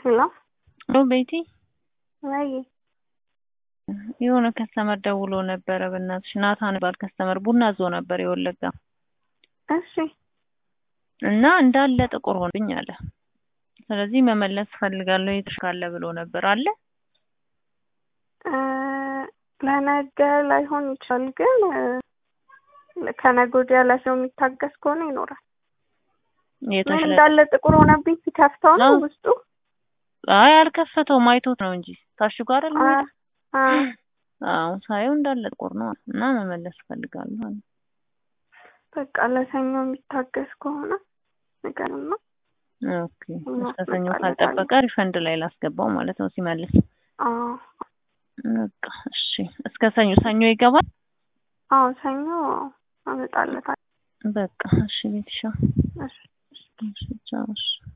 ሄሎ ሄሎ ቤቲ፣ ወይ የሆነ ከስተመር ደውሎ ነበረ። በእናትሽ ናታን ባል ከስተመር ቡና ዞ ነበር የወለጋ እሺ እና እንዳለ ጥቁር ሆንብኝ አለ። ስለዚህ መመለስ ፈልጋለሁ የተሻለ ብሎ ነበር አለ። እ ለነገ ላይሆን ይችላል፣ ግን እ ከነገ ወዲያ ላይ ሰው የሚታገስ ከሆነ ይኖራል። ምን የተሻለ እንዳለ ጥቁር ሆነብኝ ሲከፍተው ነው አዎ። ውስጡ አይ አልከፈተውም፣ አይቶት ነው እንጂ ታሽጎ አይደል አ የሚሄደው? አ አዎ ሳየው እንዳለ ጥቁር ነው እና መመለስ ፈልጋለሁ አለ። በቃ ለሰኞ የሚታገስ ከሆነ ንገርና ኦኬ እስከ ሰኞ ካልጠበቀ ሪፈንድ ላይ ላስገባው ማለት ነው ሲመልስ። አዎ በቃ እሺ፣ እስከ ሰኞ ሰኞ ይገባል። አዎ ሰኞ አመጣለታለሁ። በቃ እሺ ቤትሻ እሺ እሺ ቻው እሺ